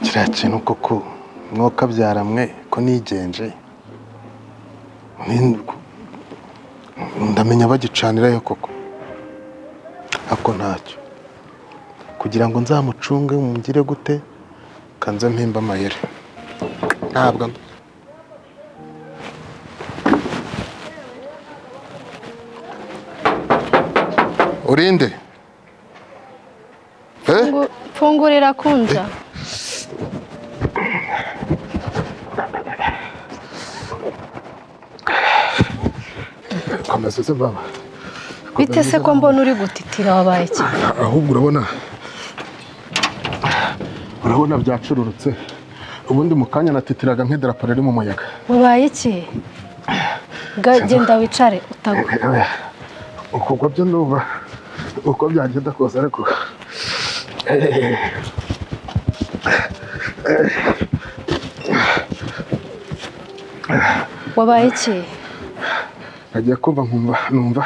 kiriya kintu koko mwokabyaramwe ko nigenje Ni- ndamenya bagicanirayo koko ako ntacyo kugira ngo nzamucunge mugire gute kanze mpimba amayeri ntabwo urinde eh? Fungu- Fungurira kunja. komeza uze baba Bite se ko mbona uri gutitira wabaye iki? ahubwo urabona urabona byacururutse ubundi mu kanya natitiraga nk'idarapo riri mu muyaga Wabaye iki? Ga genda wicare utagwa. Oya, ukugwa byo numva uko byagenda kose ariko Wabaye iki? nagiye kumva nkumva numva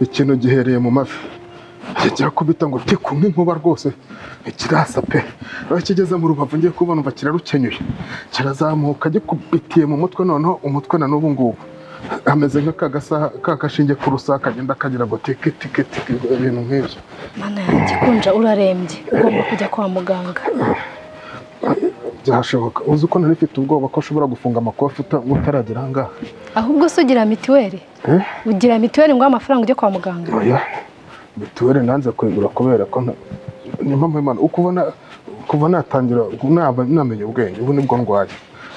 ikintu gihereye mu mavi kijya kubita ngo tiku nk'inkuba rwose ikirasa pe aho kigeze mu rubavu ngiye kuba numva kirarukenyuye kirazamuka gikubitiye mu mutwe noneho umutwe na n'ubu ngubu ameze nka ka gasaha ka gashinge ku rusaka kagenda kagira ngo tiki tiki tiki ibintu nk'ibyo Mana yanjye kunja urarembye. Ugomba kujya kwa muganga. byashoboka uzi ko nari mfite ubwoba ko ushobora gufunga amakofi uta- utaragera aha ngaha Ahubwo se ugira mituweli? Eh? Ugira mituweli ngo amafaranga ujye kwa muganga. oya mituweli nanze kwigura kubera ko nta- ni mpamvu imana uko ubona kuva natangira naba namenye ubwenge ubu nibwo ndwaye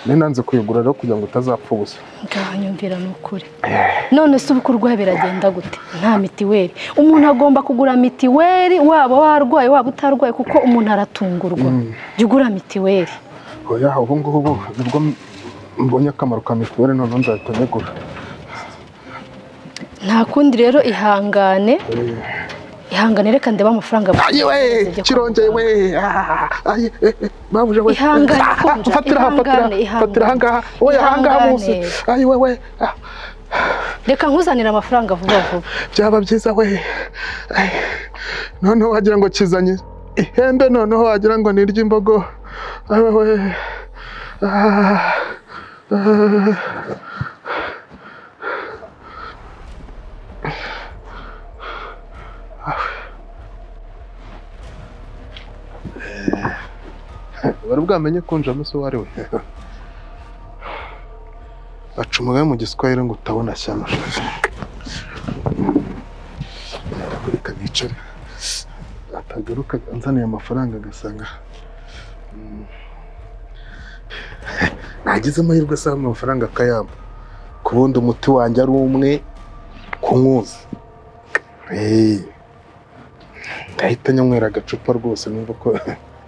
nari nanze kwigura rero kugira ngo utazapfa ubusa Ngaho nyumvira ni ukuri. None se ubu kurwaye biragenda gute? Nta mitiweli. Umuntu agomba kugura mitiweli waba warwaye waba utarwaye kuko umuntu aratungurwa. Jya ugura mitiweli. oya ubu ngubu nibwo mbonye akamaro ka mituweli noneho nzahita nyigura nta kundi rero ihangane ihangane reka ndebe amafaranga ayi we kirongeye we ah, ayi eh, eh, babuje we Ihangane, Ah, ah, Kunja, fatira aha fatira ihangane, ihangane. fatira aha ngaha oya aha ngaha munsi Ihangane. ayi we we ah. reka nkuzanire amafaranga vuba vuba byaba byiza we Ay, noneho wagira ngo kizanye ihembe noneho wagira ngo ni iry'imbogo awe we Ah, ah. wari bwamenye kunja musi uwo ari we acumugayo mu giswahili ngo utabona shyano kureka bicare atagaruka anzaniye amafaranga agasanga mm, nagize amahirwe asanga amafaranga akayamba ku wundi umuti wanjye ari umwe kunkuza Eh, ndahita nyanywera agacupa rwose numva ko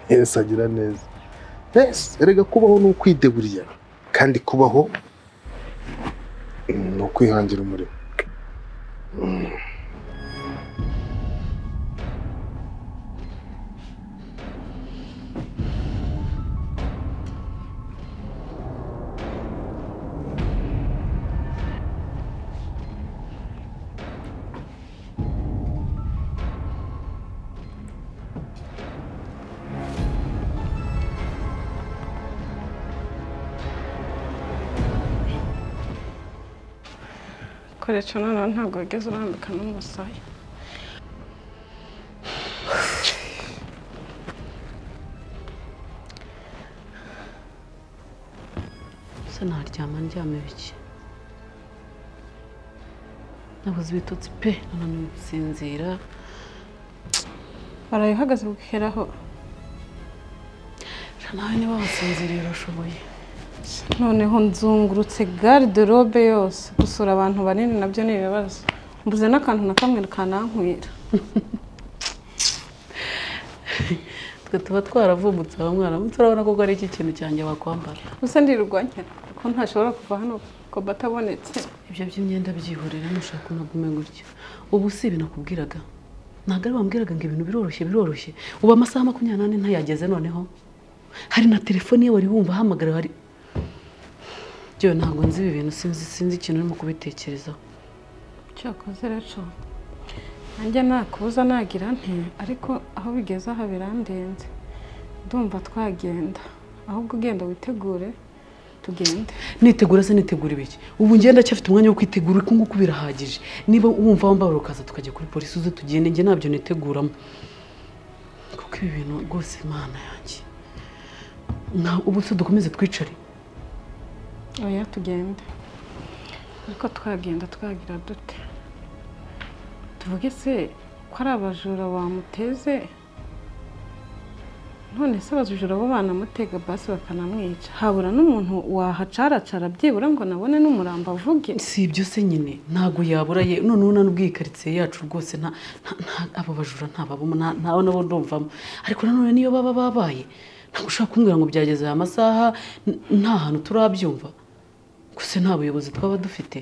yesu agira neza Yes, erega kubaho ni ukwideburira kandi kubaho mm, ni ukwihangira umurimo koresha noneho ntabwo wigeze urambika n'umusaya ese naryama ndyame bike nabuze ibitotsi pe nananiwe gusinzira baraye uhagaze bukeraho Sha nawe niba wasinziriye urashoboye noneho nzungurutse garderobe yose gusura abantu banini nabyo ni ibibazo mbuze n'akantu na kamwe kanankwira twe tuba twaravumbutse aba mwaramutse urabona koko ari iki kintu cyanjye wakwambara gusa ndirurwanyira ko ntashobora kuva hano ko batabonetse ibyo by'imyenda byihorera nushaka unagume gutya ubu si ibi nakubwiraga ntabwo ari bambwiraga ngo ibintu biroroshye biroroshye ubu amasaha makumyabiri n'ane ntayageze noneho hari na telefone ye wari wumva ahamagara hari byo ntabwo nzi ibi bintu sinzi sinzi ikintu urimo kubitekerezaho cyakoze rero nanjye nakubuza nagira nti ariko aho bigeze aha birandenze ndumva twagenda ahubwo ugenda witegure tugende nitegura se nitegura ibiki ubu ngenda cyafite umwanya wo kwitegura uku nguku birahagije niba wumva wambaye ukaza tukajya kuri polisi uze tugende njye ntabyo niteguramo kuko ibi bintu rwose imana yanjye nta ubu se dukomeze twicare oya tugende ariko twagenda twagira dute tuvuge se ko ari abajura bamuteze none se abajura bo banamutega basi bakanamwica habura n'umuntu wahacaracara byibura ngo nabone n'umuramba avuge si ibyo se nyine ntabwo yabura ye noneho n'ubwo iyi karitsiye yacu rwose nta nta- nta- abo bajura ntababamo nta- ntawe nabo ndumvamo ariko nanone niyo baba babaye ntabwo ushobora kumbwira ngo byageze aya masaha n- nta hantu turabyumva gusa nta buyobozi twaba dufite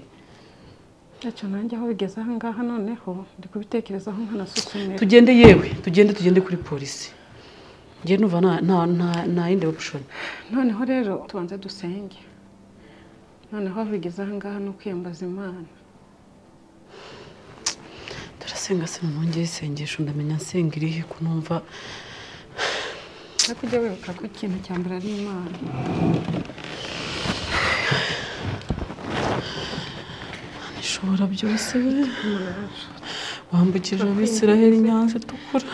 ntacyo nanjye aho bigeze aha ngaha noneho ndi kubitekerezaho nkanasuzumira tugende yewe tugende tugende kuri polisi njye numva nta nta- nta- nta yindi option noneho rero tubanze dusenge noneho aho bigeze aha ngaha ni ukwiyambaza imana turasenga se nongeye isengesho ndamenya nsenga irihe ko numva ariko ujya wibuka ko ikintu cya mbere ari imana ishobora byose we wambukije abisiraheli inyanza itukura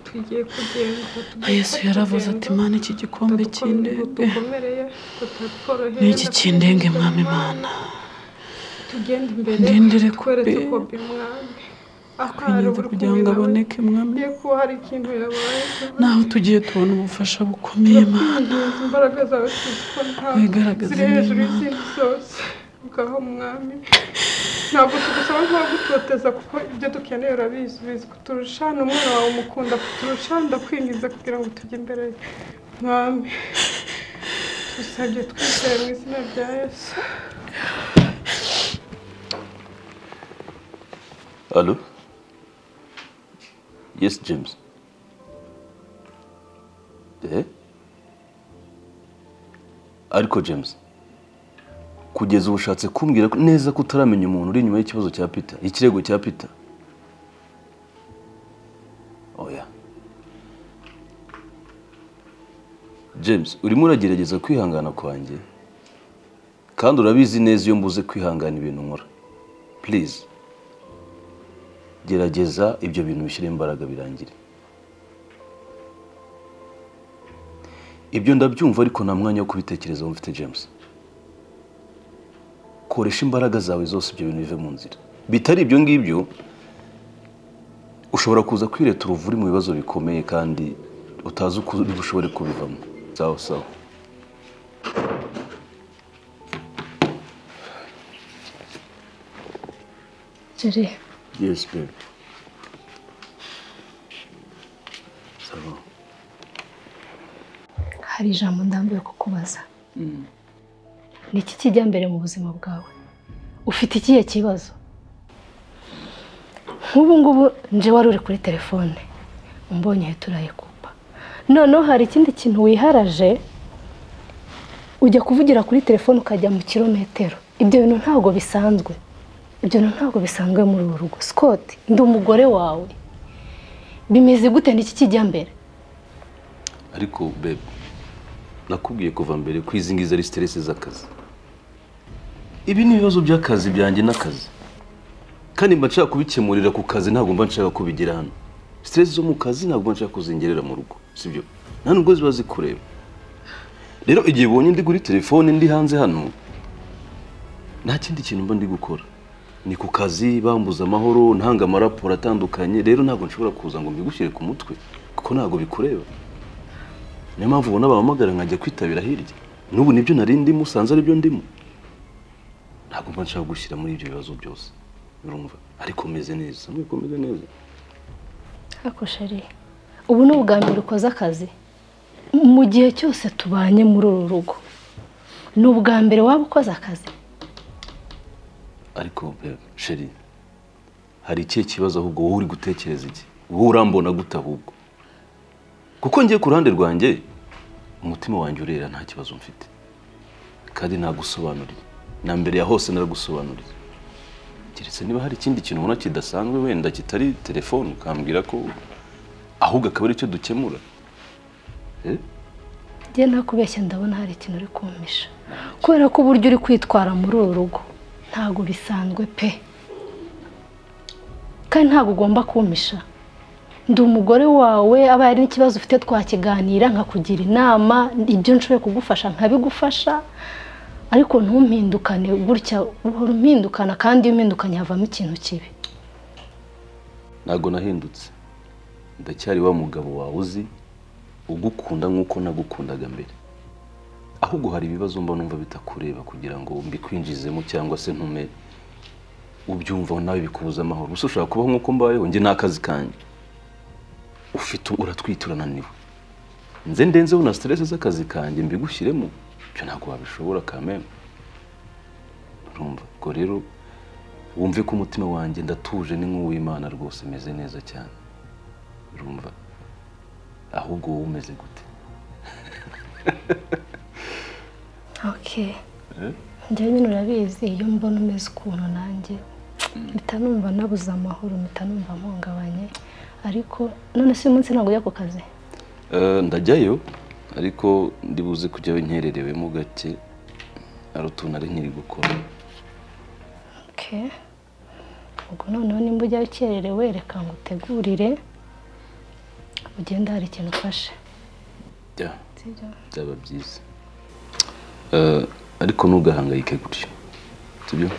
tugiye kugenda yesu yaravuze ati mana iki gikombe cy'indege dukomereye ni iki cy'indege mwami mana tugenda imbere ndindire twereke kopi kopi mwami akanyaza kugira ngo aboneke mwami agiye kuba hari ikintu yabaye naho tugiye tubona ubufasha bukomeye mana Neza imbaraga zawe tuzi ko ntabwo wigaragaze ziri hejuru neza y'izindi zose ngaho mwami ntabwo tugusaba nta gutoteza kuko ibyo dukeneye urabizi ubizi kuturushana umwana wawe umukunda kuturusha ndakwinginze kugira ngo tujye imbere mwami tugusabye twizeye mu izina rya yesu Hello? Yes, James. Eh? Ariko James, kugeza ubu ushatse kumbwira ko- neza ko utaramenya umuntu uri inyuma y'ikibazo cya Peter, ikirego cya Peter. Oya. James, urimo uragerageza kwihangana kwanjye, kandi urabizi neza iyo mbuze kwihangana ibintu nkora. Please. gerageza ibyo bintu bishyire imbaraga birangire ibyo ndabyumva ariko nta mwanya wo kubitekerezaho mfite james koresha imbaraga zawe zose ibyo bintu bive mu nzira bitari ibyo ngibyo ushobora kuza kwireta uruvuri mu bibazo bikomeye kandi utazi uko uri bushobore kubivamo sawa sawa jere Yes, babe. Sawa. hari ijambo ndambiwe kukubaza ni iki kijya mbere mu buzima bwawe ufite ikihe kibazo nk'ubu ngubu nje wari uri kuri telefone umbonye uhita urayikupa noneho hari ikindi kintu wiharaje ujya kuvugira kuri telefone ukajya mu kirometero ibyo bintu ntabwo bisanzwe ibyo bintu ntabwo bisanzwe muri uru rugo Scott ndi umugore wawe bimeze gute n'iki kijya mbere ariko bebe nakubwiye kuva mbere ko izi ngizi ari siteresi z'akazi ibi ni ibibazo by'akazi byanjye n'akazi kandi mba nshaka kubikemurira ku kazi ntabwo mba nshaka kubigira hano siteresi zo mu kazi ntabwo mba nshaka kuzingerera mu rugo sibyo nta nubwo ziba zikureba rero igihe ubonye ndi kuri telefone ndi hanze hano nta kindi kintu mba ndi gukora ni ku kazi bambuza amahoro ntanga amaraporo atandukanye rero ntabwo nshobora kuza ngo mbigushyire ku mutwe kuko ntabwo bikureba niyo mpamvu ubona bahamagara nkajya kwitabira hirya n'ubu nibyo nari ndimo usanze aribyo ndimo ntabwo mba nshaka gushyira muri ibyo bibazo byose urumva ariko meze neza nuko meze neza Ariko sheri ubu ni ubwa mbere ukoze akazi mu gihe cyose tubanye muri uru rugo ni ubwa mbere waba ukoze akazi ariko bebe, sheri hari ikihe kibazo ahubwo wowe uri gutekereza iki wowe urambona gute ahubwo kuko ngiye ku ruhande rwanjye umutima wanjye urera nta kibazo mfite kandi nagusobanuriye na mbere ya hose naragusobanuriye keretse niba hari ikindi kintu ubona kidasanzwe wenda kitari telefone ukambwira ko ahubwo akaba ari cyo dukemura Eh? njye nakubeshya ndabona hari ikintu uri kumpisha kubera ko uburyo uri kwitwara muri uru rugo ntabwo bisanzwe pe kandi ntabwo ugomba kumpisha ndi umugore wawe aba hari n'ikibazo ufite twakiganira nkakugira inama ibyo nshoboye kugufasha nkabigufasha ariko ntumpindukane gutya uhora umpindukana kandi iyo umpindukanye havamo ikintu kibi ntabwo nahindutse ndacyari wa mugabo wawe uzi ugukunda nk'uko nagukundaga mbere ahubwo hari ibibazo mba numva bitakureba kugira ngo mbikwinjizemo cyangwa se ntume ubyumvaho nawe bikubuza amahoro gusa ushobora kubaho nk'uko mbayeho njye nta kazi kanjye ufite uratwite urananiwe nze ndenzeho na siteresi z'akazi kanjye mbigushyiremo ibyo ntabwo wabishobora kameme urumva ubwo rero wumve ko umutima wanjye ndatuje ni nk'uw'imana rwose meze neza cyane urumva ahubwo wowe umeze gute oke njyewe nyine urabizi iyo mbona umeze ukuntu nanjye mpita numva nabuze amahoro mpita numva mpungabanye ariko none se uyu munsi ntabwo ujya ku kazi Eh, ndajyayo ariko ndibuze kujyayo nkererewemo gake hari utuntu ari nkiri gukora oke ubwo noneho nimba ujyayo ukererewe reka ngo utegurire ugende hari ikintu ufashe Jya, sibyo byaba byiza Eh, ariko ntugahangayike gutyo sibyo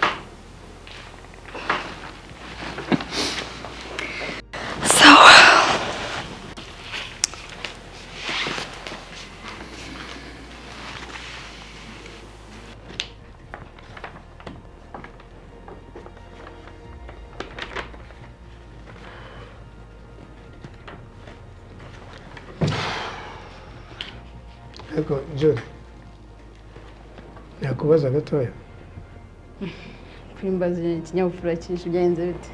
ariko jure nakubaza gatoya kurimbaza ikinyabupfura cyinshi byagenze bite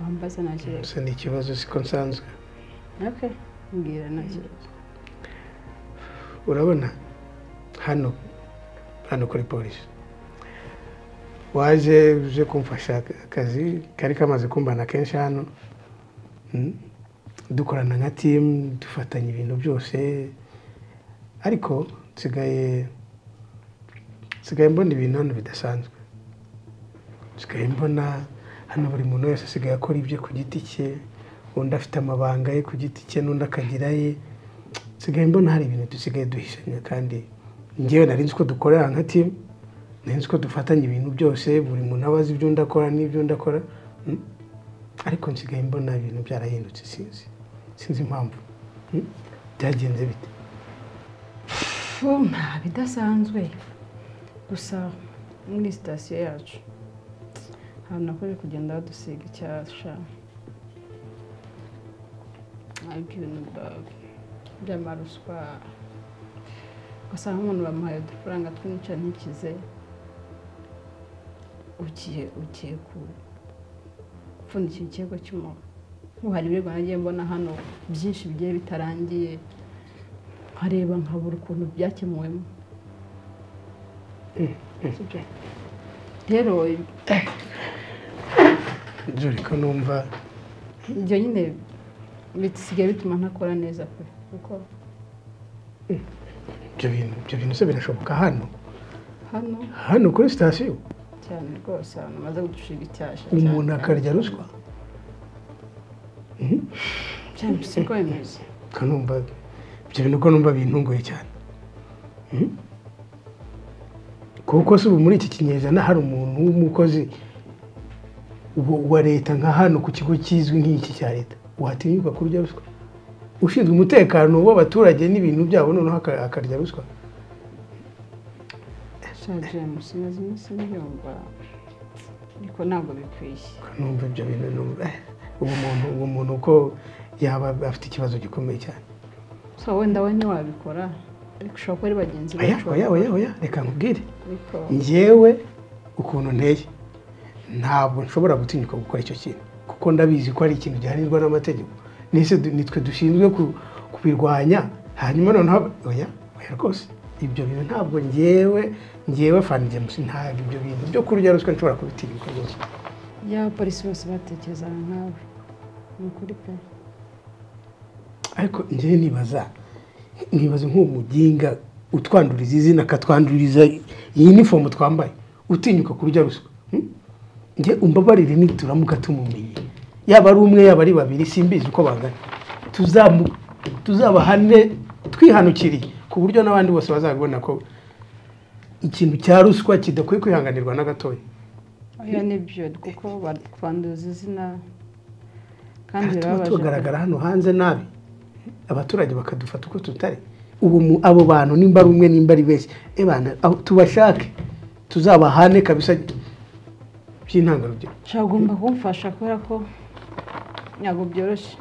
wambaza nta kibazo gusa ni ikibazo siko nsanzwe oke mbwira nta kibazo urabona hano hano kuri polisi waje uje kumfasha akazi kari kamaze kumbana kenshi hano Mm. dukorana nka timu dufatanya ibintu byose ariko nsigaye nsigaye mbona ibintu hano bidasanzwe nsigaye mbona hano buri muntu wese asigaye akora ibye ku giti cye undi afite amabanga ye ku giti cye n'undi akagira ye nsigaye mbona hari ibintu dusigaye duhishanya kandi ngewe nari nzi ko dukorera nka timu nari nzi ko dufatanya ibintu byose buri muntu aba azi ibyo undi akora n'ibyo undi akora Mm. ariko nsigaye mbona ibintu byarahindutse sinzi sinzi impamvu Mm. byagenze bite pfu nta bidasanzwe gusa muri sitasiyo yacu ahantu nakoze kugenda badusiga icyasha ariko ibintu bya- by'amaruswa ugasanga umuntu bamuhaye udufaranga twinshi ntikize ugiye ugiye ku upfundikira ikirego cy'umuntu nk'ubu hari ibirego nagiye mbona hano byinshi bigiye bitarangiye nkareba nkabura ukuntu byakemuwemo Sibyo? rero jure ko numva ibyo nyine bisigaye bituma ntakora neza pe kuko ibyo bintu ibyo bintu se birashoboka hano hano hano kuri sitasiyo cyane rwose abantu bamaze gucushiga icyasha umuntu cyane. akarya ruswa cyane siko bimeze ko numva ibyo bintu ko numva bintunguye cyane Mhm. kuko si ubu muri iki kinyejana hari umuntu w'umukozi wa- wa leta nka hano ku kigo kizwi nk'iki cya leta watinyuka kurya ruswa ushinzwe umutekano w'abaturage n'ibintu byabo noneho aka- akarya ruswa sha james maze iminsi mbyumva ariko ntabwo bikwiye numva ibyo bintu numva eh, uwo muntu uwo muntu uko yaba afite ikibazo gikomeye cyane so wenda we ntiwabikora ariko ushobora kuba ari bagenzi oya bacu oya oya oya reka nkubwire ariko njyewe ukuntu nteye ntabwo nshobora gutinyuka gukora icyo kintu kuko ndabizi ko ari ikintu gihanirwa n'amategeko nise du- nitwe dushinzwe ku- kubirwanya hanyuma noneho ab- oya oya rwose ibyo bintu ntabwo njyewe njyewe fani james ntabwo ibyo bintu byo kurya ruswa nshobora kubitinyuka rwose iyaba abapolisi bose batekerezaga nkawe ni ukuri pe ariko njyewe nibaza nibaza nk'uwo muginga utwanduriza izina akatwanduriza iyi nifomu twambaye utinyuka kurya ruswa Hmm? njye umbabarire nituramuka tumumenye yaba ari umwe yaba ari babiri simbizi uko bangana Tuzamu- tuzabahane twihanukiriye ku buryo n'abandi bose bazabibona ko ikintu cya ruswa kidakwiye kwihanganirwa na gatoya oya ni byo kuko batwanduza izina kandi tuba birababaje tugaragara hano hanze nabi abaturage bakadufata uko tutari ubu mu- abo bantu nimba ari umwe nimba ari benshi e bana abo tubashake tuzabahane kabisa by'intangarugero nshobora ugomba kumfasha kubera ko ntabwo byoroshye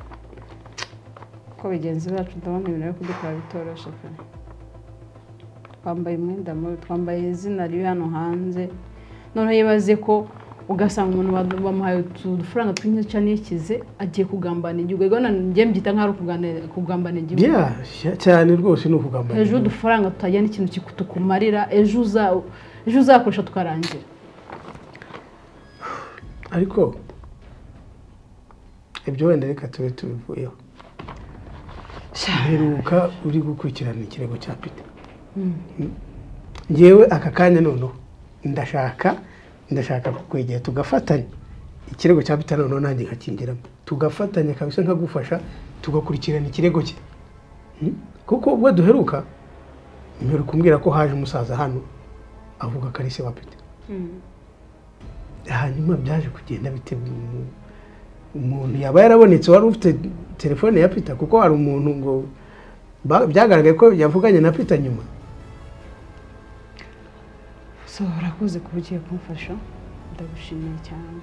kuko bagenzi bacu ndabona ibintu byo kudukora bitoroshye pe twambaye umwenda mubi twambaye izina riri hano hanze noneho yibaze ko ugasanga umuntu badu- bamuhaye udufaranga tw'inyica n'ikize agiye kugambana igihugu rero njye mbyita nk'aho ari ukugana- kugambana igihugu Yeah, cyane rwose ni ukugamba ejo udufaranga tutagira n'ikintu kiku- tukumarira ejo uza- ejo uzakoresha tukarangira ariko ibyo wenda reka tube tubivuyeho mperuka uri gukurikirana ikirego cya pita ngewe aka kanya noneho ndashaka ndashaka kwegera tugafatanya ikirego cya pita noneho nanjye nkakingiramo tugafatanya kabisa nkagufasha tugakurikirana ikirego cye Hmm? kuko ubwo duheruka mperuka umbwira ko haje umusaza hano avuga ko ari se wa pita hanyuma byaje kugenda bite umu- umuntu yaba yarabonetse wari ufite telefone ya pita kuko hari umuntu ngo ba- byagaragaye ko yavuganye na pita nyuma so urakoze kuba ugiye kumfasha ndagushimiye cyane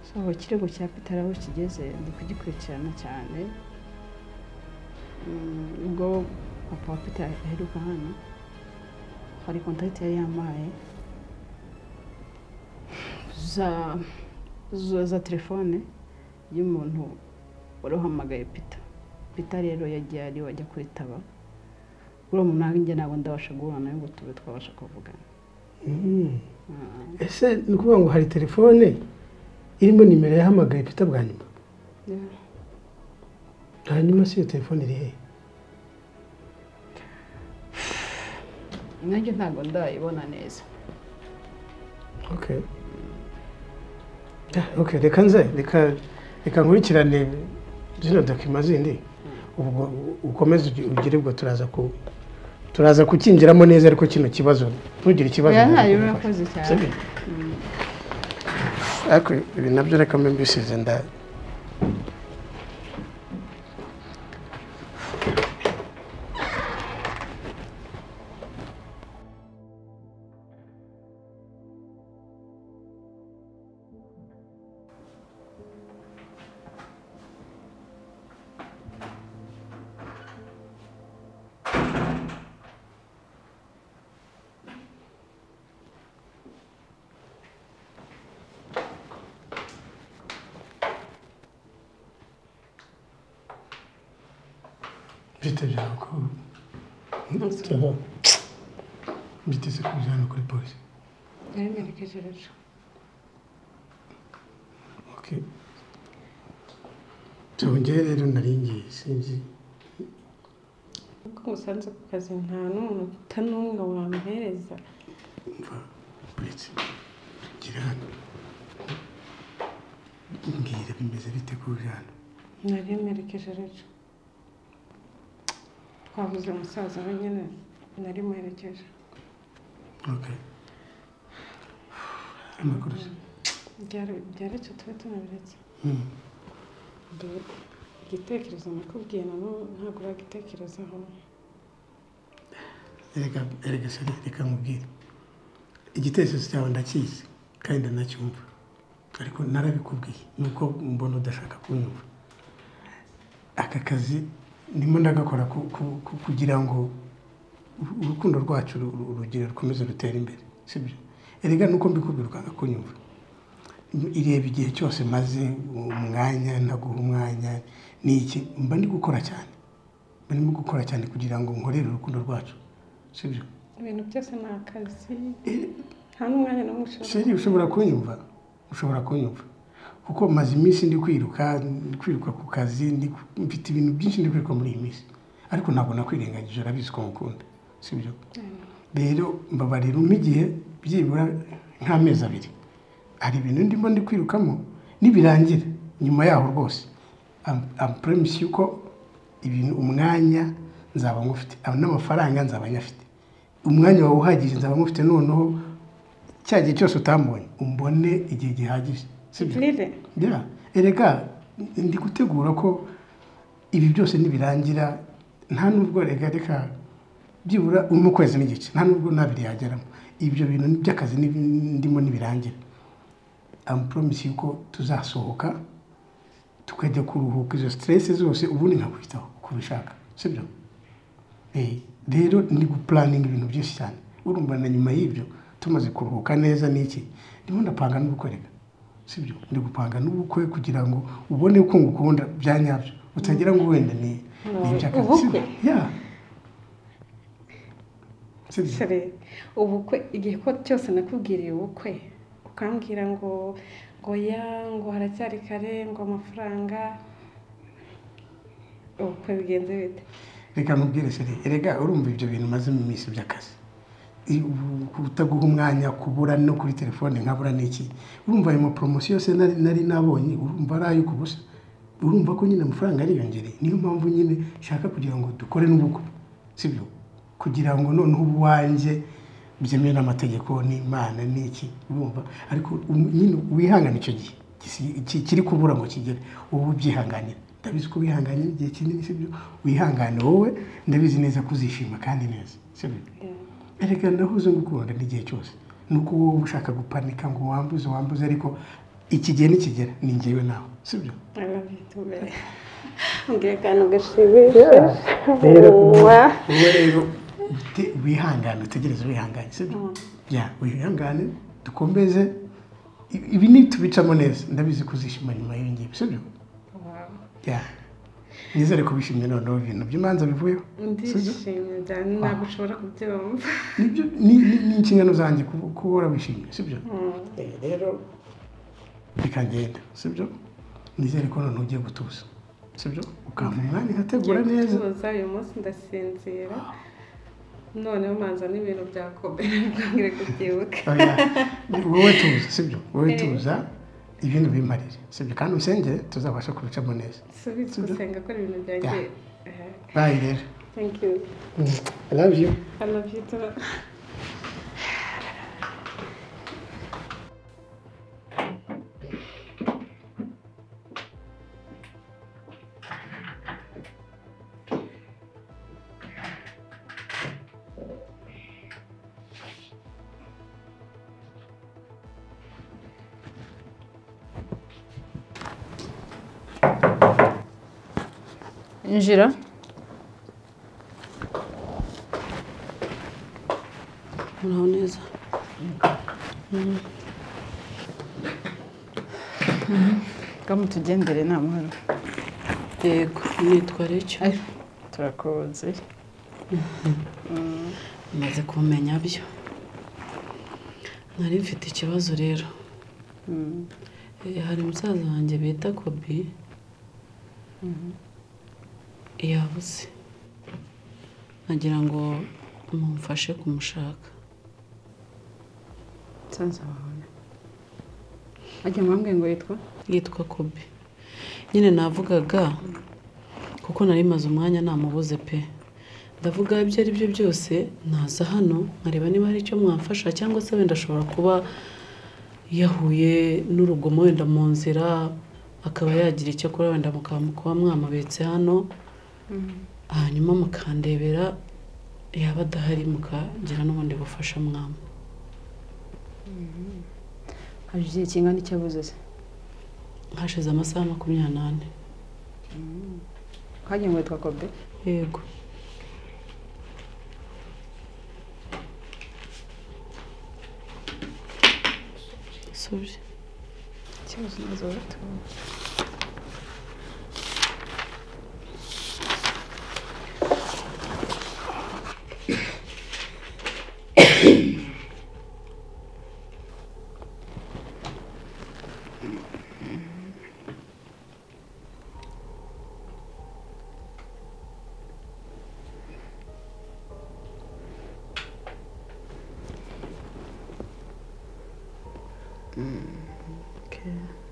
so ikirego cya peter aho kigeze ndi kugikurikirana cyane Mm, ubwo papa wa peter aheruka hano hari kontakiti yari yamaye za za- za telefone y'umuntu wari uhamagaye peter peter rero yagiye ariwe ajya kwitaba uriya umuntu ntabwo njye ntabwo ndabasha guhura nawe ngo tube twabasha kuvugana ese ni ukuvuga ngo hari telefone irimo nimero yahamagaye pita bwa nyuma hanyuma si iyo telefone iri hehe nanjye ntabwo ndayibona neza okay Yeah, okay reka nze reka reka nkurikirane zino dokima zindi ubwo ukomeze ugi- ugire ubwo turaza ku turaza kukinjiramo neza ariko kino kibazo ntugire ikibazo oya ntabwo ntayo kugufasha. urakoze cyane Sibyo? ariko ibi nabyo reka mbe mbisize nda mfite byaba ko cyangwa mbiteze kubijyana kuri polisi nari mwerekejereje Okay. Tongere rero naringiye sinzi kuko musanze ku kazi nta n'umunota n'umwe wampereza mva uretse gira hano mbwira bimeze bite ku jana nari mwerekejereje twabuze umusaza we nyine nari muherekeje okay amakuru se Byari- byaretse tube tunabiretse Mm. Dore igitekerezo nakubwiye na n'ubu ntabwo uragitekerezaho erega erega se reka nkubwire igitekerezo cyawe ndakizi kandi ndanacyumva ariko narabikubwiye nuko mbona udashaka kunyumva aka kazi ndimo ndagakora ku- ku- ku- kugira ngo uru- urukundo rwacu ru- ru- rugire rukomeze rutere imbere sibyo erega nuko mbikubwira ukanga kunyumva ireba igihe cyose maze umwanya ntaguha umwanya ni iki mba ndi gukora cyane mba ndimo gukora cyane kugira ngo nkorere urukundo rwacu sibyo ibintu byose ni akazi nta n'umwanya n'umwe ushobora sheri ushobora kunyumva ushobora kunyumva kuko maze iminsi ndi kwiruka ndi kwiruka ku kazi ndi ku- mfite ibintu byinshi ndi kwiruka muri iyi minsi ariko ntabwo nakwirengagije urabizi ko mukunda si byo rero mbabarira umpe igihe byibura nk'amezi abiri hari ibintu ndimo ndi kwirukamo nibirangira nyuma yaho rwose ampuremusi yuko ibintu umwanya nzaba ngufite n'amafaranga nzaba nyafite umwanya wawe uhagije nzaba ngufite noneho cya gihe cyose utambonye umbone igihe gihagije sibyo Nire. bya erega ndi gutegura ko ibi byose nibirangira nta nubwo reka reka byibura mu kwezi n'igice nta nubwo ntabiri yageramo ibyo bintu ni by'akazi ni- ndimo nibirangira amupuromisi yuko tuzasohoka tukajya kuruhuka izo siteresi zose ubundi nkakwitaho uko ubishaka sibyo Eh, rero ni gupulaninga ibintu byinshi cyane urumva na nyuma y'ibyo tumaze kuruhuka neza n'iki ndimo ndapanga n'ubukwe reka sibyo ndi gupanga n'ubukwe kugira ngo ubone uko ngukunda bya nyabyo utagira ngo wenda ni ni iby'akazi sibyo? Ubukwe? Ya. Sibyo? sere ubukwe igihe ko cyose nakubwiriye ubukwe ukambwira ngo ngo ya ngo haracyari kare ngo amafaranga ubukwe bigenze bite reka ntubwire seri erega urumva ibyo bintu umaze mu minsi by'akazi I- ubu- kutaguha umwanya kubura no kuri telefone nkabura n'iki urumva ayo maporomosiyo yose nari nari nabonye urumva ari ayo ku busa urumva ko nyine amafaranga ariyongereye niyo mpamvu nyine nshaka kugira ngo dukore n'ubukwe sibyo kugira ngo noneho ubuwanjye byemewe n'amategeko n'imana n'iki urumva ariko um- nyine wihangane icyo gihe gisi- ki- kiri kubura ngo kigere ubu ubyihanganira ndabizi ko wihanganye igihe kinini sibyo wihangane wowe ndabizi neza ko uzishima kandi neza sibyo erega ndahuze ngukunda n'igihe cyose ni uko wowe ushaka gupanika ngo wambuze wambuze ariko iki gihe nikigera ni ngewe nawe sibyo arabitumbere ngiye kandi ugashimisha Mwah. wowe rero uti- wihangane utegereze wihangane sibyo ya wihangane dukomeze I- ibi nitubicamo neza ndabizi kuzishima nyuma yiyongiye sibyo ya nizere ko wishimye noneho ibintu by'imanza bivuyeho sibyo ndishimye cyane ntabwo ushobora kubyumva nibyo ni ni- ni inshingano zanjye kuba- kuba wishimye sibyo Eh, rero bikagenda sibyo nizere ko noneho ugiye gutuza sibyo ukampa umwanya ugategura neza gutuza uyu munsi ndasinzira noneho manza n'ibintu byakomera ntibwongere kubyibuka Oya, wowe tuza sibyo wowe tuza ibintu bimarire sibyo kandi usengere tuzabasha kubicamo neza subiza gusenga ko ibintu byanjye bayi rero thank you I love you i love you too injira muraho neza kamutugendere nta mahoro yego nitwa recyo turakoze maze kumenya byo nari mfite ikibazo rero Eh, hari musaza wanjye bita kobi yabuze nagira ngo mumfashe kumushaka nsanze amahoro ajya mwambwiye ngo yitwa yitwa kobi nyine navugaga kuko nari maze umwanya namubuze pe ndavuga ibyo ari byo byose naza hano nkareba niba hari icyo mwamfasha cyangwa se wenda ashobora kuba yahuye n'urugomo wenda mu nzira akaba yagira icyo akora wenda mukaba kuba mwamubetse hano hanyuma mukandebera yaba adahari mukagira n'ubundi bufasha mwamu hari igihe kingana icyo abuze se hashize amasaha makumyabiri n'ane hagiye ngo yitwa kobe yego Sorry. ikibazo nazo batuye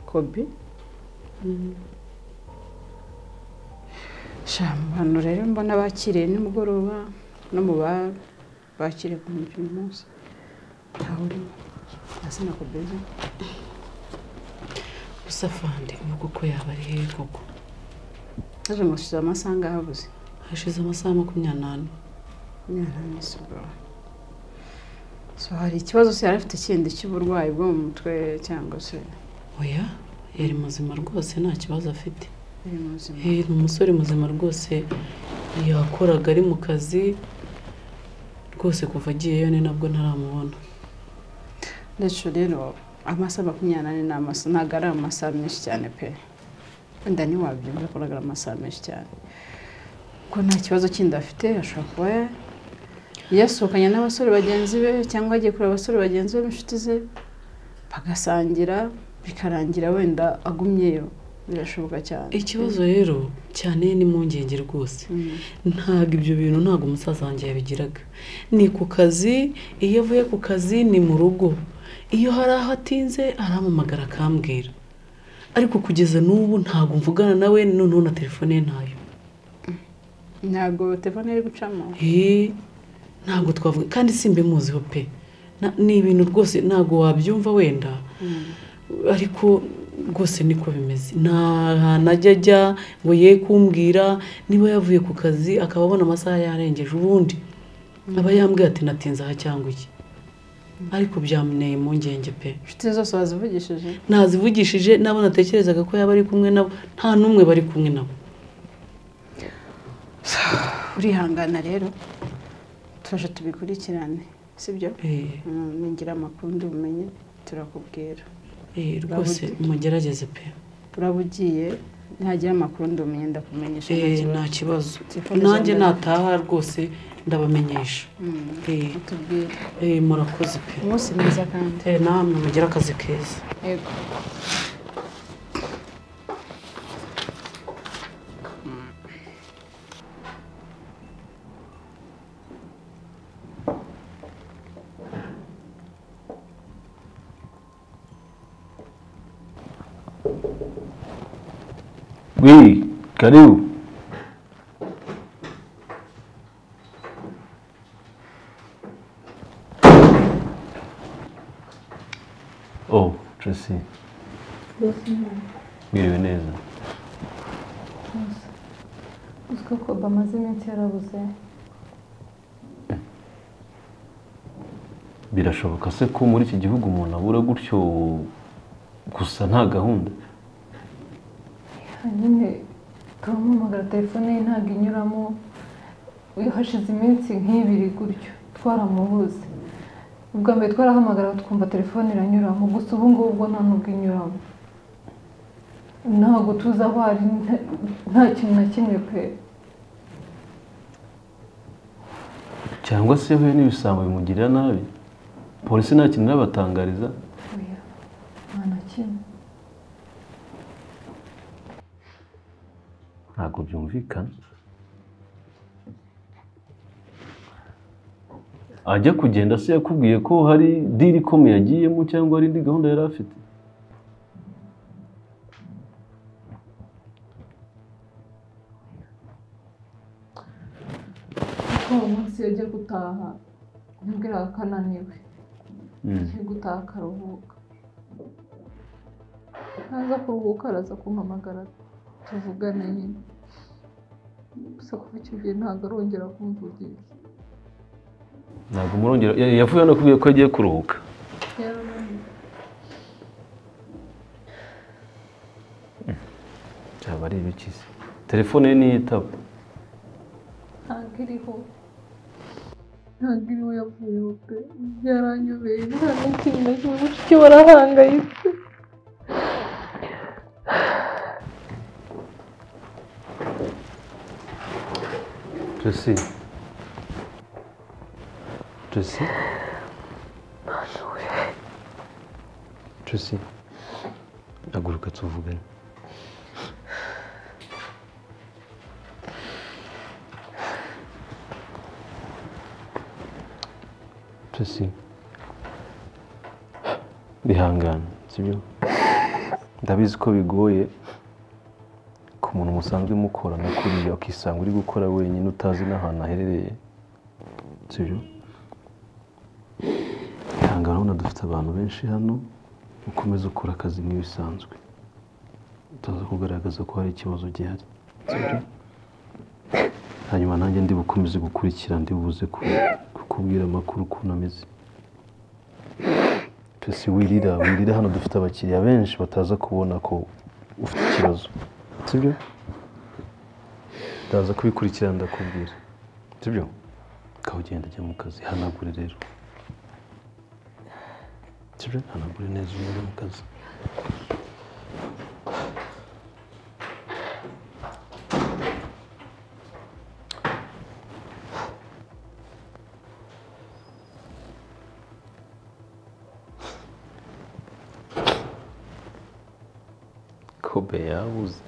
kobi shamano rero mbona bakiriye nimugoroba no mu ba- bakiriye ku mujyi uyu munsi ntawe urimo hasi na kobeza gusa fande uvuga uko yaba ari hehe koko haje ngo shize amasaha ngaho abuze hashize amasaha makumyabiri n'ane mwana so hari ikibazo se yari afite kindi cy'uburwayi bwo mu mutwe cyangwa se oya yari muzima rwose nta kibazo afite biri mu buzima Eh, ni umusore muzima rwose yakoraga ari mu kazi rwose kuva agiyeyo ni nabwo ntaramubona ndetse rero amasaha makumyabiri n'ane ni amasaha ntabwo ari amasaha menshi cyane pe wenda ntiwabyumva ko ntabwo ari amasaha menshi cyane kuko nta kibazo kindi afite ashobora kuba ya- yasohokanye n'abasore bagenzi be cyangwa agiye kureba abasore bagenzi be b'inshuti ze bagasangira bikarangira wenda agumyeyo birashoboka cyane ikibazo rero cyane n'impungenge rwose Mm. ntabwo ibyo bintu ntabwo umusaza wanjye yabigiraga ni ku kazi iyo avuye ku kazi ni mu rugo iyo hari aho atinze arampamagara akambwira ariko kugeza n'ubu ntabwo mvugana nawe noneho na telefone ye ntayo ntabwo telefone iri gucamo Eh, ntabwo twavuga kandi simbimuziho pe Na- ni ibintu rwose ntabwo wabyumva wenda ariko rwose niko bimeze nta hantu ajya ajya ngo ye kumbwira niba yavuye ku kazi akaba abona amasaha yarengeje ubundi aba yambwiye ati natinze aha cyangwa iki ariko byamuneye impungenge pe inshuti ze zose bazivugishije ntazivugishije n'abo natekerezaga ko yaba ari kumwe nabo nta n'umwe bari kumwe nabo urihangana rero tuje tubikurikirane sibyo Eh, Mm, ningira amakuru ndi bumenye turakubwira eh, rwose mugerageze pe uraba ugiye ntagira amakuru ndi bumenye ndakumenyesha nta Eh, kibazo. nta kibazo Telefone za nanjye mbere. nataha rwose ndabamenyesha Mm, Eh, utubwire eh, murakoze pe umunsi mwiza kandi Eh, namwe mugire akazi keza yego Wii, karibu. Oh, Tracy. Mwiriwe neza. uziko ko bamaze iminsi yarabuze Birashoboka se ko muri iki gihugu umuntu abura gutyo gusa nta gahunda? hanyine turamuhamagara telefone ye ntabwo inyuramo iyo hashize iminsi nk'ibiri gutyo twaramubuze ubwa mbere twarahamagara twumva telefone iranyuramo gusa ubu ngubu bwo nta nubwo inyuramo ntabwo tuzi aho ari nta- nta kintu na kimwe pe Cyangwa se yahuye n'ibisambo bimugirira nabi? Polisi nta kintu irabatangariza? oya nta na kimwe ntabwo byumvikana ajya kugenda se yakubwiye ko hari diri ikomeye agiyemo cyangwa hari indi gahunda yari afite kuko uwo munsi iyo agiye gutaha yambwiraga ko ananiwe agiye gutaha akaruhuka naza kuruhuka araza kumpamagara tuvugane nyine gusa kuva icyo gihe ntabwo arongera kumvugisha ntabwo murongera ya- yavuye hano akubwiye ko agiye kuruhuka yarananiwe byaba ari ibiki se telefone ye ntiyitaba ntabwo iriho ntabwo iriho yavuyeho pe yaranyobeye nta n'ikintu na kimwe mushiki we arahangayitse Tracy Tracy Tracy haguruka tuvugane Tracy bihangane sibyo ndabizi ko bigoye ku muntu musanzwe mukorana kuriya ukisanga uri gukora wenyine utazi n'ahantu aherereye sibyo ihangane urabona dufite abantu benshi hano ukomeza ukora akazi nk'ibisanzwe utaza kugaragaza ko hari ikibazo gihari sibyo hanyuma nanjye ndi bukomeze gukurikira ndi buze ku- kukubwira amakuru ukuntu ameze pesi wirira wirira hano dufite abakiriya benshi bataza kubona ko ufite ikibazo sibyo ndaza kubikurikirana ndakubwira sibyo ukaba ugenda ujya mu kazi hanagure rero sibyo hanagure neza ujya mu kazi kobe yabuze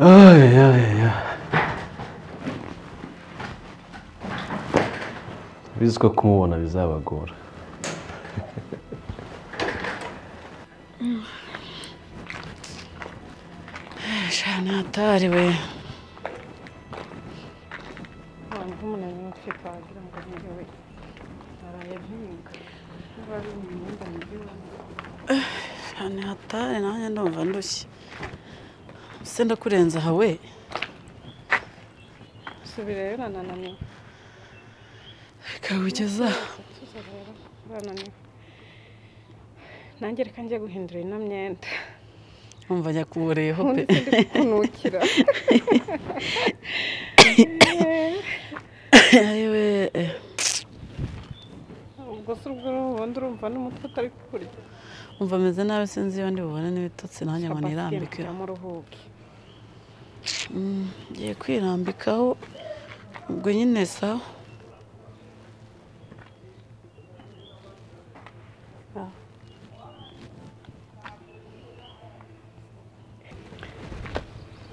ay ay ay bizi ko kumubona bizabagora shanatari we shanatari nanjye ndumva ndushye se ndakurenza aha we subira rero urananiwe kawugeza tuza rero urananiwe nanjye reka njye guhindura ino myenda wumva njya kubureyeho pe ubundi sindi kukunukira yewe eh, ubwo se ubwo ubundi urumva n'umutwe utari kukurya wumva ameze nabi sinzi iyo ndi bubone n'ibitotsi nanjye ngo nirambike kugira ngo uruhuke Mm, ngiye kwirambikaho ubwo nyine sawa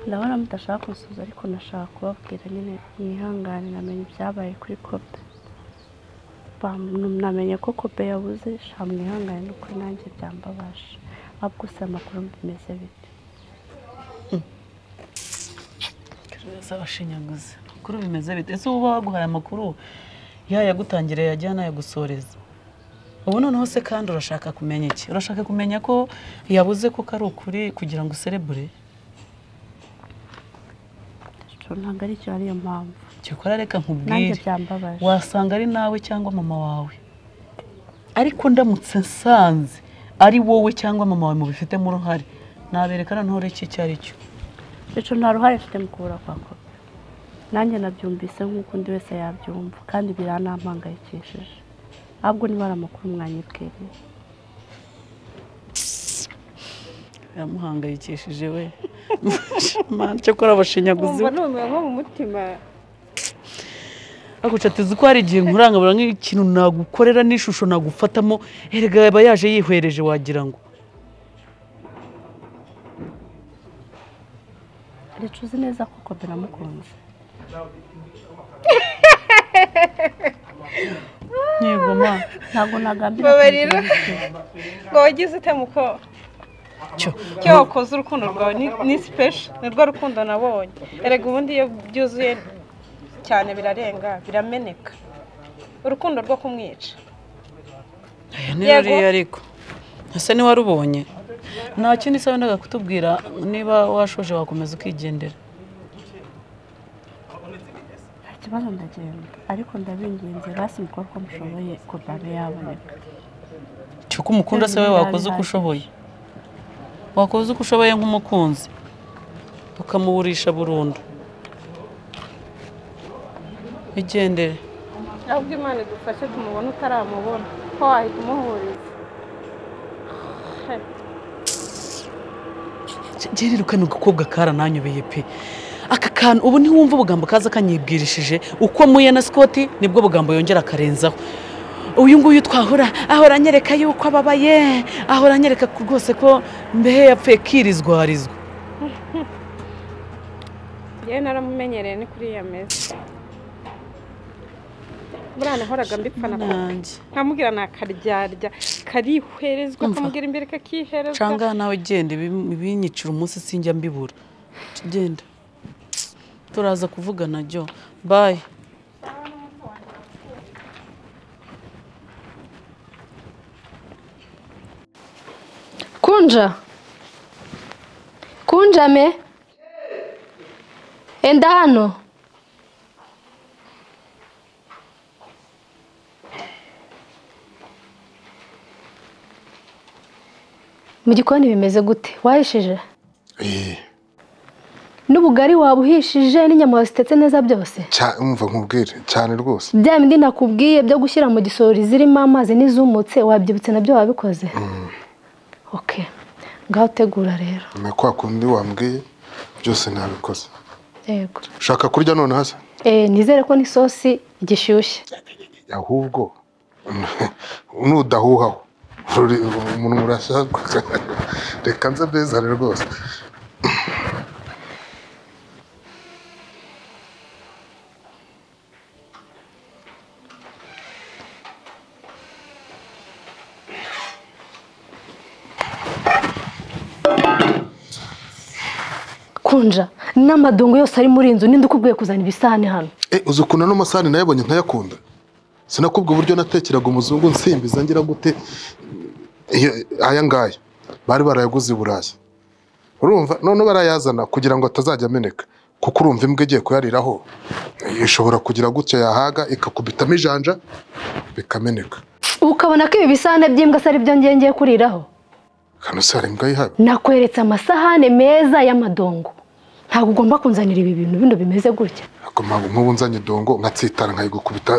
ndabona mudashaka gusuhuza ariko nashaka kubabwira nyine mwihangane namenye ibyabaye kuri kope Bam- namenye ko kope yabuze sha mwihangane nuko nanjye byambabaje ahubwo gusa amakuru bimeze bite z'abashinyaguzi amakuru bimeze bite ese uba waguhaye amakuru yayagutangiriye yajya n'ayagusoreza ubu noneho se kandi urashaka kumenya iki urashaka kumenya ko yabuze ko ari ukuri kugira ngo userebure Sho, ntabwo ari cyo ariyo mpamvu gikora reka nanjye nkubwire byambabaje wasanga ari nawe cyangwa mama wawe ariko ndamutse nsanze ari wowe cyangwa mama wawe mubifitemo uruhare nabereka noneho ureke icyo ari cyo bityo nta ruhare mfite mu kubura kwa kope nanjye nabyumvise nk'uko undi wese yabyumva kandi biranampangayikishije ahubwo niba ari amakuru mwanyibwiriye yamuhangayikishije we cyakora abashinyaguzi wumva numiwe nko mu mutima agucatiza uko hari igihe nkurangabura nk'ikintu nagukorera n'ishusho nagufatamo erega yaba yaje yihwereje wagira ngo reka uzi neza ko kope namukunze yego ma ntabwo nagambira Babarira. kumugirira ikibazo. ngo wagize ute muko cyo icyo wakoze urukundo rwawe ni- ni sipesho ni rwo rukundo nabonye erega ubundi iyo byuzuye cyane birarenga birameneka urukundo rwo kumwica aya ni Yego. ruriya ariko ese niwe warubonye nta kindi se wendaga kutubwira niba washoje wakomeza ukigendera nta kibazo ndagenda ariko ndabinginze basi mukore uko mushoboye kope abe yaboneka cyo ko umukunda se we wakoze uko ushoboye wakoze uko ushoboye nk'umukunzi ukamuburisha burundu igendere ahubwo imana idufashe tumubona utaramubona ko wahita umuhuriza gerera kano gakobwa karananyobeye pe aka kantu ubu ntiwumva ubugambo kaza kanyibwirishije uko muye na sikoti nibwo bugambo yongera akarenzaho uyu nguyu twahura ahora anyereka yuko ababaye ahora anyereka ko rwose ko mbehe yapfuye kirizwarizwa yewe naramumenyereye ni kuri iya meza muri hano horaga mbipfana nkamubwira ni akaryarya karihwerezwa Umva. kamubwira imbere kakiherezwa cyangwa nawe genda ibi- ibinyicira umunsi sinjya mbibura genda turaza kuvugana jyo bayi kunja kunjame enda hano mu gikoni bimeze gute wahishije n'ubugari wabuhishije n'inyama wasitetse neza byose umva nkubwire cyane rwose bya bindi nakubwiye byo gushyira mu gisorori zirimo amazi n'izumutse wabyibutse nabyo wabikoze oke ngaho utegura rero ni kwa kundi wambwiye byose nabikoze yego ushaka kurya none hasi Eh, nizere ko n'isosi gishyushye ahubwo nudahuhaho Uri- umuntu urashaka reka nze mbezane rwose kunja n'amadongo yose ari muri iyi nzu ninde ukubwiye kuzana ibisahane hano Eh, uzi ukuntu ano masahani nayabonye nkayakunda sinakubwa uburyo natekeraga umuzungu nsimbiza ngira gute iyo- aya ngaya bari barayaguze i burayi urumva none barayazana kugira ngo atazajya ameneka kuko urumva imbwa igiye kuyariraho eh, ishobora kugira gutya yahaga ikakubitamo ijanja bikameneka ubu ukabona ko ibi bisahane by'imbwa se ari byo ngiye ngiye kuriraho hano se hari imbwa yihaba nakweretse amasahane meza y'amadongo ntabwo ugomba kunzanira ibi bintu bino bimeze gutya Ntabwo nk'ubu nzanye idongo nkatsitara nkayigukubita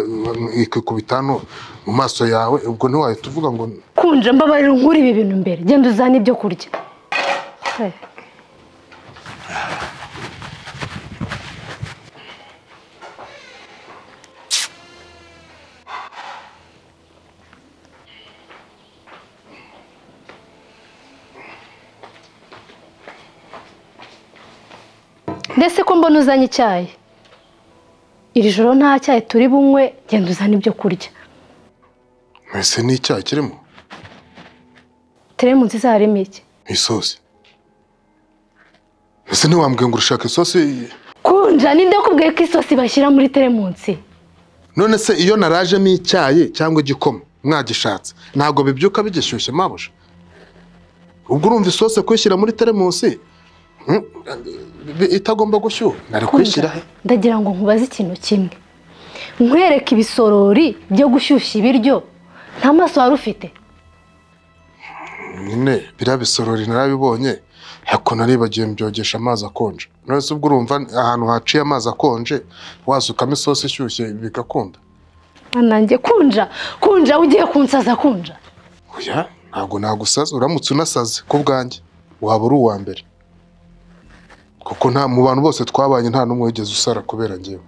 ikikubita hano mu maso yawe ubwo ntiwahita uvuga ngo kunja mbabarira nkuri ibi bintu mbere genda uzane ibyo kurya Eh. ndetse ko mbona uzanye icyayi iri joro nta cyayi turi bunywe genda uzane ibyo kurya mwese ni icyaha kirimo teremunsi zarimo iki isosi ese ntiwambwiye ngo urashaka isosi kunja ninde wakubwiye ko isosi bashyira muri teremunsi none se iyo narajemo icyayi cyangwa igikoma mwagishatse ntabwo bibyuka bigishyushye mabuja ubwo urumva isosi kuyishyira muri teremusi mm, bi- itagomba gushyuha nari kuyishyira he ndagira ngo nkubaze ikintu kimwe nkwereke ibisorori byo gushyushya ibiryo nta maso wari ufite nyine biriya bisorori narabibonye ariko naribagiwe mbyogesha amazi akonje none se ubwo urumva ahantu haciye amazi akonje wasukamo isosi ishyushye bigakunda nanjye kunja kunja ugiye kunsaza kunja oya ntabwo nagusaza uramutse unasaze ku bwanjye waba uri uwa mbere kuko nta mu bantu bose twabanye nta n'umwe wigeze usara kubera ngewe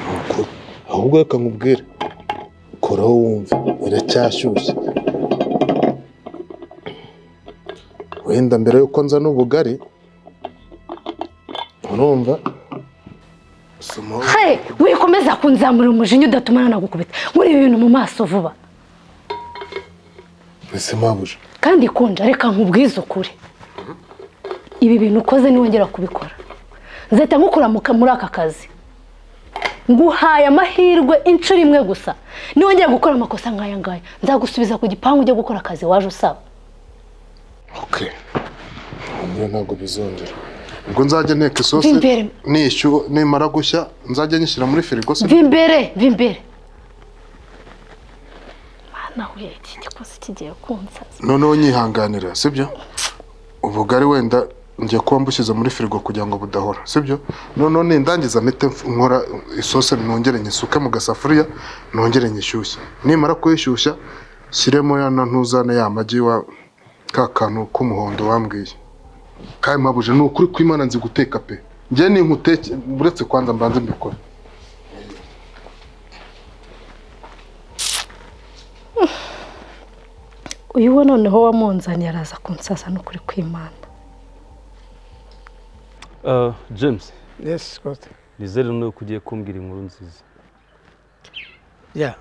Nuko, ahubwo reka nkubwire koraho wumve iracyashyushye wenda mbere yuko nza n'ubugari urumva somaho hey wikomeza kunzamura umujinya udatumana nagukubita muri ibi bintu mu maso vuba ese mabuja kandi kunja reka nkubwize ukuri ibi bintu ukoze niwongera kubikora nzahita nkukuramuka muri aka kazi nguhaye amahirwe inshuro imwe gusa niwongera gukora amakosa nk'aya ngaya nzagusubiza ku gipangu ujye gukora akazi waje usaba Ok. Niyo ntabwo bizongera. Ubwo nzajya nteka isosi Bimbere. nishyuwe nimara gushya nzajya nyishyira muri firigo se. va imbere va imbere mana we iki gikoze kigiye kunsaza Noneho nyihanganira sibyo? Ubugari wenda ngiye kuba mbushyize muri firigo kugira ngo budahora sibyo? Noneho nindangiza mpite mf- nkora isosi nongere nyisuke mu gasafuriya nongere nyishyushye. Nimara kuyishyushya shyiremo ya na ntuzane ya magi wa ka kantu k'umuhondo wambwiye. Kandi mpabuje ni ukuri kw'Imana nzi guteka pe. Njye ni nkuteke uretse kwanza mbanze mbikora. uyu we noneho wamunzaniye araza kunsaza n'ukuri kw'imana Ah, James Yes, Costa. nizere nuko ugiye kumbwira inkuru nziza ya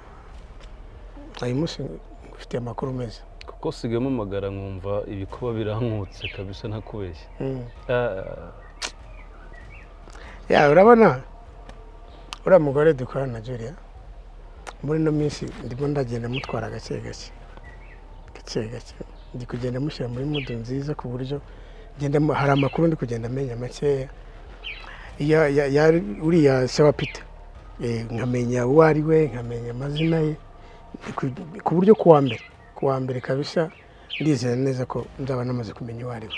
uyu munsi ngufitiye amakuru meza kuko sigayemo amagara nkumva ibikuba birankutse kabisa ntakubeshya Mm. Ah, ya urabona uriya mugore dukorana na julia muri ino minsi ndimo ndagenda mutwara gake gake gake gake ndi kugenda mushyira muri mudu nziza ku buryo ngenda mu- hari amakuru ndi kugenda amenya makeya Ya- ya- ya- uriya sewa pita Eh, nkamenya uwo ari we nkamenya amazina ye Ndi ku- ku buryo kuwa mbere kuwa mbere kabisa ndizera neza ko nzaba namaze kumenya uwo ari we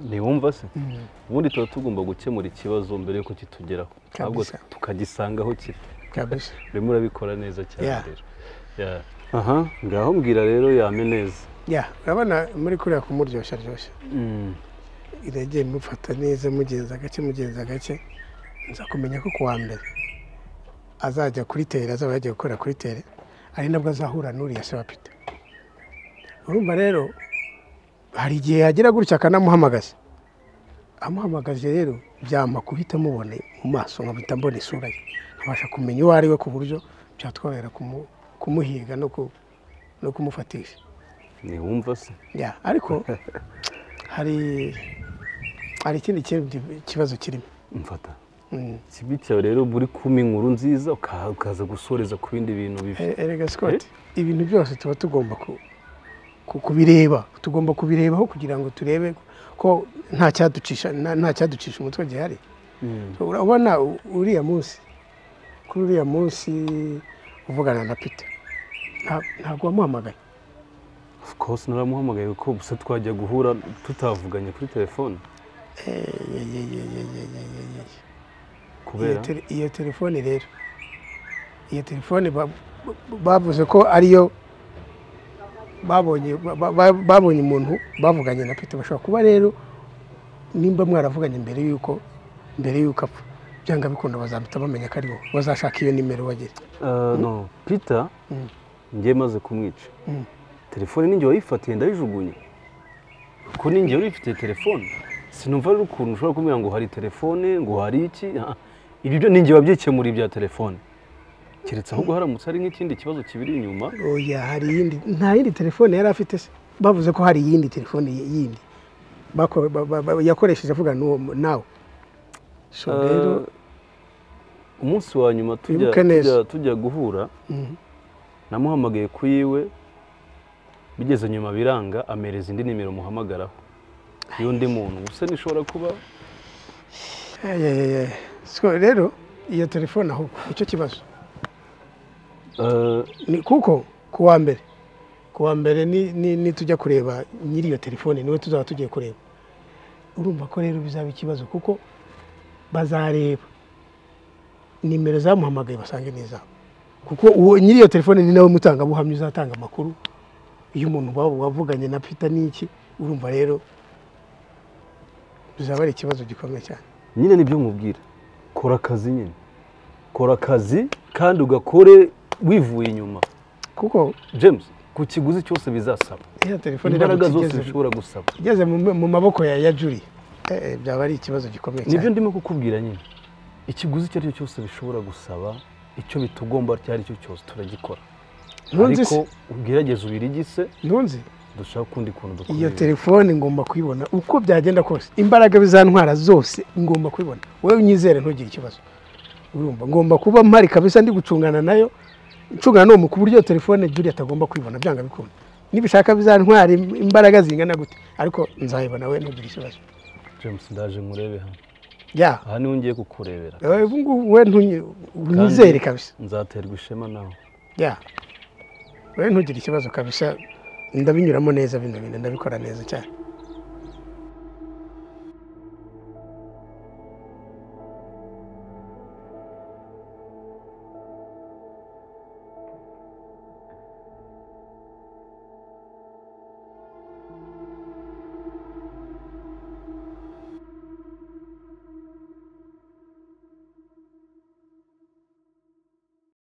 ntiwumva se Mm. ubundi tuba tugomba gukemura ikibazo mbere yuko kitugeraho ahubwo Kabisa. tukagisanga aho kiri Kabisa. urimo urabikora neza cyane Yeah. rero Yeah. aha ngaho mbwira rero yame neza ya urabona muri kuriya kumuryoshya ryoshya Mm. iragiye mufata neza mugenza gake mugenza gake nza kumenya ko kuwa mbere azajya kuri tere azaba yagiye gukora kuri tere ari nabwo azahura n'uriya se wa peter urumva rero hari igihe yagira gutya akanamuhamagaza amuhamagaje rero byampa guhita mubone mu maso nkahita mbona isura ye nkabasha kumenya uwo ari we ku buryo byatworohera kumu- kumuhiga no ku- no kumufatisha ntiwumva se ya ariko hari hari ikindi kindi kibazo kirimo mfata Mm. ikibi cyawe rero buri kumpa inkuru nziza uka- ukaza gusoreza ku bindi bintu bibi E- erega Scott ibintu byose tuba tugomba ku- ku- kubireba tugomba kubirebaho kugira ngo turebe ko nta cyaducisha nta nta cyaducisha umutwe gihari Mm. urabona u- uriya munsi kuri uriya munsi uvugana na peter nta- ntabwo wamuhamagaye of course naramuhamagaye kuko gusa twajya guhura tutavuganye kuri telefone iyo kubera tele- iyo telefone rero iyo telefone ba- ba- bavuze ko ariyo babonye ba- ba- babonye umuntu bavuganye na peter bashobora kuba rero nimba mwaravuganye mbere yuko mbere yuko apfa byanga bikunda bazahita bamenya ko ari wowe bazashaka iyo nimero wagera Ah, no peter Mm. njye maze kumwica Mm. telefone ninjye wayifatiye ndayijugunya kuko ninjye wari ufite telefone sinumva rero ukuntu ushobora kumbwira ngo hari telefone ngo hari iki Ah, ibyo byo ninjye wabyikemura ibya telefone keretse ahubwo haramutse hari nk'ikindi kibazo kibiri inyuma oya hari iyindi nta yindi telefone yari afite se bavuze ko hari iyindi telefone yindi bako- ba- ba- ba- yakoresheje avugana n'uwo mu- nawe so rero Ah, umunsi wa nyuma tujya Wibuke neza. tujya- tujya guhura Mhm. namuhamagaye ku yiwe bigeze nyuma biranga amereza indi nimero muhamagaraho y'undi muntu gusa nishobora kuba Ayayaya. So rero iyo telefone aho icyo kibazo eh, ni kuko ku wa mbere ku wa mbere ni- ni- nitujya kureba nyiri iyo telefone niwe tuzaba tugiye kureba urumva ko rero bizaba ikibazo kuko bazareba nimero zamuhamagaye basange n'izabo kuko uwo nyiri iyo telefone ni nawe mutangabuhamya uzatanga amakuru iyo umuntu waba wavuganye na peter n'iki urumva rero bizaba ari ikibazo gikomeye cyane nyine nibyo mubwira kora akazi nyine kora akazi kandi ugakore wivuye inyuma kuko james ku kiguzi cyose bizasaba iriya telefone imbaraga zose iramutse igeze- zishobora gusaba igeze mu mu maboko ya ya juri eh, eh, byaba ari ikibazo gikomeye nibyo cyane ndimo kukubwira nyine ikiguzi icyo ari cyo cyose bishobora gusaba icyo bitugomba icyo ari cyo cyose turagikora Ntunzi ariko se- ugerageze ubirigise ntunzi dushaka ukundi kuntu iyo dukomeye telefone ngomba kuyibona uko byagenda kose imbaraga bizantwara zose ngomba kuyibona wowe unyizere ntugire ikibazo urumva ngomba kuba mpari kabisa ndi gucungana nayo ncungana n'uwo mukuru iyo telefone juri atagomba kuyibona byanga bikunda nibishaka bizantwara im- imbaraga zingana gute ariko nzayibona we ntugire ikibazo james ndaje nkurebe hano ya aha niho ngiye kukurebera wowe ubu ngubu we ntunyi- Kandi unyizere kabisa nzaterwa ishema nawe ya wowe ntugire ikibazo kabisa ndabinyuramo neza bino bintu ndabikora neza cyane